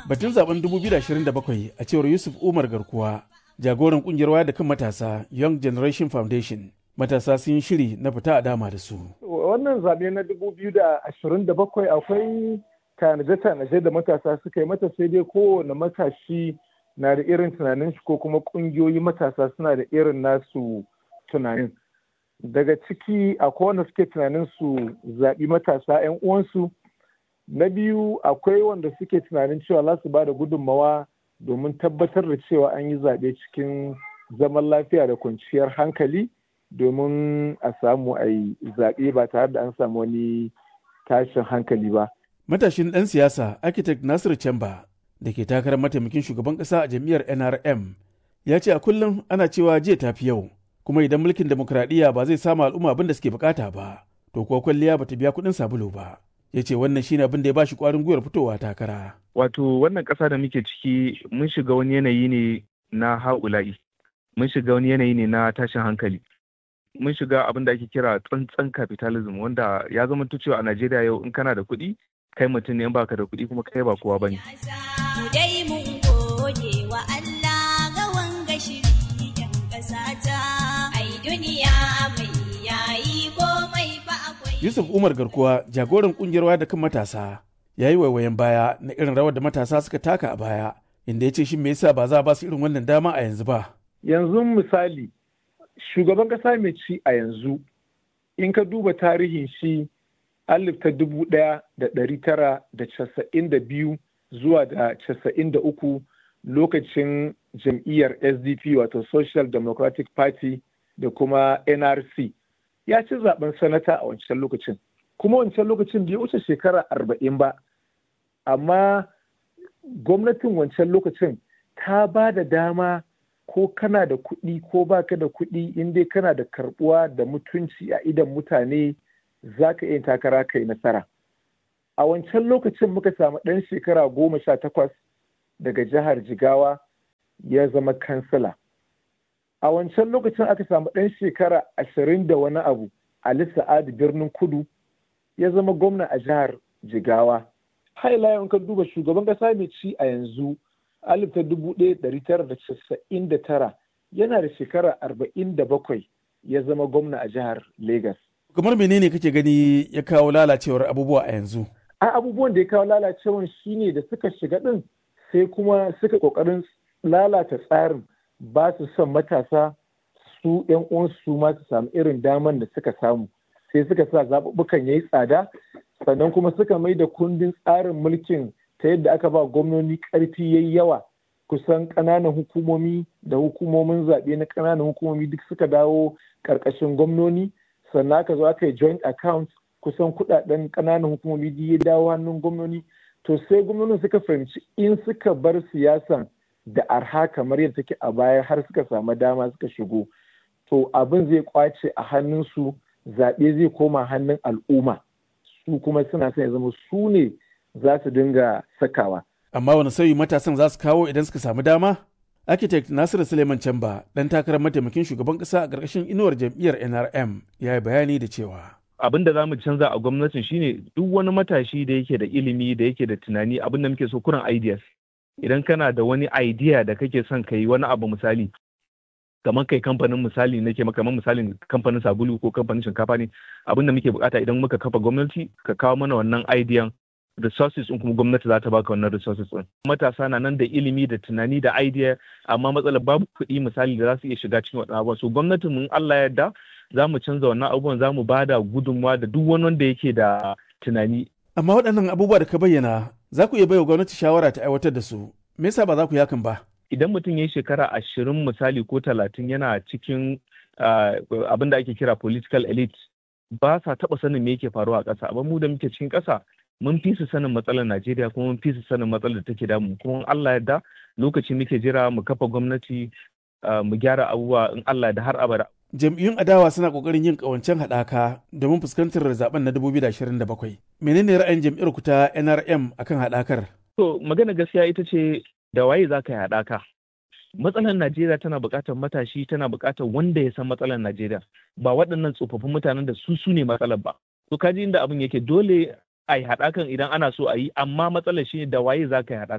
Batun zaben 2027 a cewar Yusuf Umar Garkuwa, jagoran kungiyar waya da kan matasa Young Generation Foundation, matasa sun yi shiri na fita a dama da su. Wannan zaɓe na 2027 akwai tanaje-tanaje da matasa suka yi mata sai dai kowane matashi na da irin tunanin shi ko kuma ƙungiyoyi matasa suna da irin nasu tunanin. Daga ciki akwai wanda suke tunanin su zaɓi matasa 'yan uwansu. Na biyu akwai wanda suke tunanin cewa za su ba da gudunmawa domin tabbatar da cewa an yi zaɓe cikin zaman lafiya da kwanciyar hankali domin a samu a yi zaɓe ba tare da an samu wani tashin hankali ba. Matashin ɗan siyasa architect Nasiru Chamba da ke takarar mataimakin shugaban ƙasa a jam'iyyar NRM ya ce a kullum ana cewa jiya tafi yau kuma idan mulkin demokradiyya ba zai samu al'umma abin da suke bukata ba to kuwa kwalliya ba ta biya kuɗin sabulu ba. ya ce wannan shine abin da ya bashi kwarin gwiwar fitowa takara. Wato wannan ƙasa da muke ciki mun shiga wani yanayi ne na haula'i, mun shiga wani yanayi ne na tashin hankali. Mun shiga abin da ake kira tsantsan capitalism wanda ya zama cewa a Najeriya yau in kana da kuɗi kai mutum ne in baka da kuɗi kuma kai ba kowa bane. dai mun gode wa Allah ga wanga shiri yan ƙasa ta ai duniya mai yayi komai ba akwai Yusuf Umar Garkuwa jagoran kungiyar waya da kan matasa ya yi waiwayen baya na irin rawar da matasa suka taka a baya inda ya ce shi me yasa ba za a ba su irin wannan dama a yanzu ba. Yanzu misali shugaban kasa mai ci a yanzu in ka duba tarihin shi alif ta dubu ɗaya da ɗari tara da casa'in da biyu zuwa da casa'in da uku lokacin jam'iyyar SDP wato Social Democratic Party da kuma NRC ya ci zaben sanata a wancan lokacin kuma wancan lokacin bai wuce shekara arba'in ba amma gwamnatin wancan lokacin ta ba da dama ko kana da kuɗi ko baka da kuɗi in dai kana da karɓuwa da mutunci a idan mutane za ka iya takara kai nasara a wancan lokacin muka samu ɗan shekara goma sha takwas daga jihar jigawa ya zama kansila a wancan lokacin aka samu ɗan shekara ashirin da wani abu ali sa'adu birnin kudu ya zama gwamna a jihar jigawa haila ka duba shugaban ƙasa mai ci a yanzu alif ta dubu ɗaya ɗari tara da casa'in da tara yana da shekara arba'in da bakwai ya zama gwamna a jihar Legas. Kamar menene kake gani ya kawo lalacewar abubuwa a yanzu? A abubuwan da ya kawo lalacewar shine da suka shiga ɗin sai kuma suka ƙoƙarin lalata tsarin ba su son matasa su ‘yan uwansu su ma su samu irin daman da suka samu sai suka sa zaɓuɓɓukan ya yi tsada sannan kuma suka mai da kundin tsarin mulkin ta yadda aka ba gwamnoni ƙarfi ya yi yawa kusan ƙananan hukumomi da hukumomin zaɓe na ƙananan hukumomi duk suka dawo ƙarƙashin gwamnoni sannan aka zo aka yi joint account kusan kuɗaɗen ƙananan hukumomi duk ya dawo hannun gwamnoni to sai gwamnonin suka fahimci in suka bar siyasan da arha kamar yadda take a baya har suka samu dama suka shigo to abin zai kwace a hannunsu zaɓe zai koma hannun al'umma su kuma suna son ya zama su ne za su dinga sakawa. Amma wani sauyi matasan za su kawo idan suka samu dama? Architect Nasiru Suleiman Chamba, ɗan takarar mataimakin shugaban ƙasa a ƙarƙashin inuwar jam'iyyar NRM, ya yi bayani da cewa. Abin da za mu canza a gwamnatin shine duk wani matashi da yake da ilimi da yake da tunani abin da muke so kuran ideas. Idan kana da wani idea da kake son ka yi wani abu misali, kamar kai kamfanin misali nake maka kamar misalin kamfanin sabulu ko kamfanin shinkafa ne abin da muke bukata idan muka kafa gwamnati ka kawo mana wannan idean resources in kuma gwamnati za ta baka wannan resources din matasa na nan da ilimi da tunani da idea amma matsalar babu kuɗi misali da za su iya shiga cikin waɗannan abubuwan so gwamnatin mun Allah ya yarda za mu canza wannan abubuwan za mu bada gudunmawa da duk wani wanda yake da tunani Amma waɗannan abubuwa da ka bayyana za ku iya baiwa gwamnati shawara ta aiwatar da su. Me yasa ba za ku yi hakan ba? idan mutum ya yi shekara ashirin misali ko talatin yana cikin abin da ake kira political elite ba sa taɓa sanin me yake faruwa a ƙasa amma mu da muke cikin ƙasa mun fi su sanin matsalar Najeriya kuma mun fi su sanin matsalar da take damu kuma Allah yarda lokaci muke jira mu kafa gwamnati mu gyara abubuwa in Allah da har abada Jam'iyyun adawa suna kokarin yin kawancen haɗaka domin fuskantar zaben na 2027. Menene ra'ayin jam'iyyar ku ta NRM akan haɗakar? To magana gaskiya ita ce da waye za ka yi haɗaka. Matsalar Najeriya tana buƙatar matashi tana buƙatar wanda ya san matsalar Najeriya ba waɗannan tsofaffin mutanen da su su ne matsalar ba. To kaji inda abin yake dole a yi haɗakan idan ana so a yi amma matsalar shi da waye za ka yi haɗakar.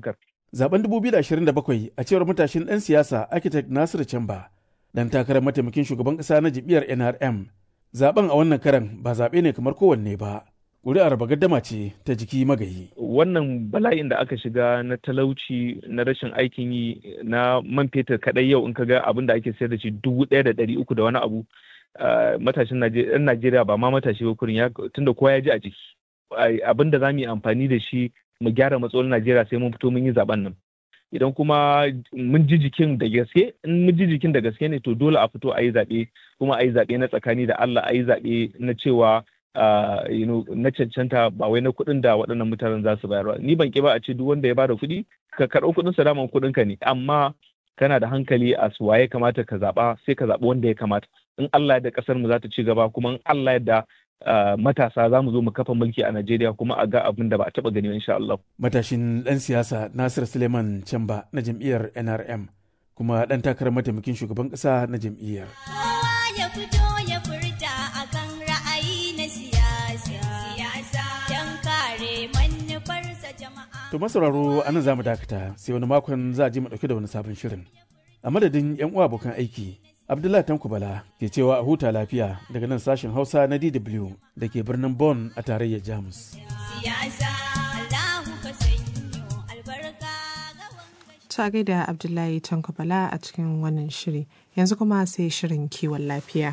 Zaben 2027 a cewar matashin ɗan siyasa architect Nasiru Chamba dan takarar mataimakin shugaban ƙasa na jam'iyyar NRM. Zaben a wannan karan ba zaɓe ne kamar kowanne ba. Ƙuri'ar bagaddama ce ta jiki magayi. Wannan bala'in da aka shiga na talauci na rashin aikin yi na man fetur kaɗai yau in ka ga abin da ake sayar da shi dubu ɗaya da ɗari uku da wani abu matashin ɗan Najeriya ba ma matashi ba kurin tunda kowa ya ji a jiki. Abin da za mu yi amfani da shi mu gyara matsalolin Najeriya sai mun fito mun yi zaben nan. Idan kuma mun ji jikin da gaske, in mun ji jikin da gaske ne to dole a fito a yi zaɓe kuma a yi zaɓe na tsakani da Allah a yi zaɓe na cewa na cancanta ba wai na kuɗin da waɗannan mutanen za su bayar ba. Ni ban ki ba a ce duk wanda ya bada kuɗi ka karɓo kuɗin sa daman kuɗin ka ne amma kana da hankali a su waye kamata ka zaɓa sai ka zaɓi wanda ya kamata. In Allah yadda ƙasar mu za ta ci gaba kuma in Allah yadda Uh, matasa za mu zo mu kafa mulki a Najeriya kuma a ga abin da ba a taba gani insha Allah. Matashin ɗan siyasa Nasir Suleiman Chamba na jam'iyyar NRM kuma ɗan takarar mataimakin shugaban ƙasa na jam'iyyar. Kowa ya fito ya furta akan ra'ayi na siyasa. Siyasa don kare manufarsa jama'a. To masauraro anan za mu dakata sai wani makon za a ji mu ɗauke da wani sabon shirin. A madadin 'yan uwa abokan aiki, Abdullahi Tanko Bala ke cewa a huta lafiya daga nan sashen Hausa na DW da ke birnin Bonn a tarayyar Jamus. Siyasa Allahu ka sanyo albarka ga wanga. Ta gaida Abdullahi Tanko Bala a cikin wannan shiri. Yanzu kuma sai shirin kiwon lafiya.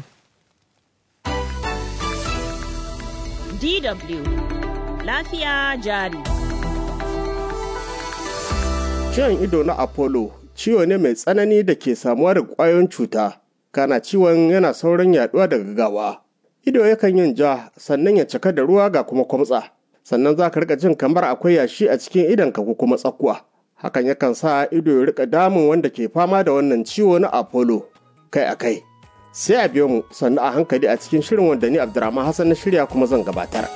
DW Lafiya jari. Ciwon ido na Apollo ciwo ne mai tsanani da ke samuwa da ƙwayoyin cuta, kana ciwon yana sauran yaduwa da gaggawa. Ido yakan yin ja sannan ya cika da ruwa ga kuma kwamtsa, sannan za ka rika jin kamar akwai yashi a cikin idonka ko kuma tsakuwa. Hakan yakan sa ido ya rika damun wanda ke fama da wannan ciwo na Apollo kai a kai. Sai a biyo mu sannu a hankali a cikin shirin wanda ni Abdurrahman Hassan na shirya kuma zan gabatar.